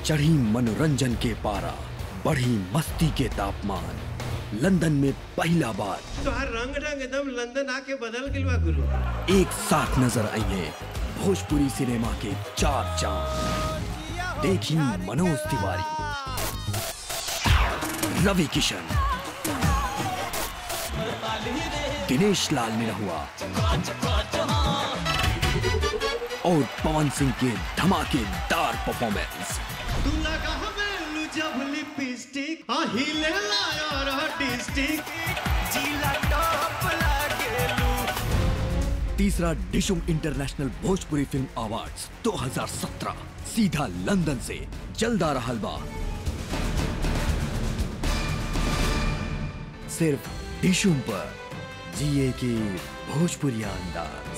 चढ़ी मनोरंजन के पारा बढ़ी मस्ती के तापमान लंदन में पहला बार तोहार रंग रंग एकदम लंदन आके बदल गइल बा गुरु एक साथ नजर आएंगे भोजपुरी सिनेमा के चार चांद देखी मनोज तिवारी रवि किशन दिनेश लाल निरहुआ और पवन सिंह के धमाकेदार परफॉर्मेंस तू लगा हमें जब लिपस्टिक आ हिले लाया रहा डिस्टिक जिला टॉप लागेलू तीसरा Dishum international Bhojpuri film awards 2017 सीधा लंदन से जल्दा हलवा सिर्फ डिशुम पर जिए के भोजपुरी अंदाज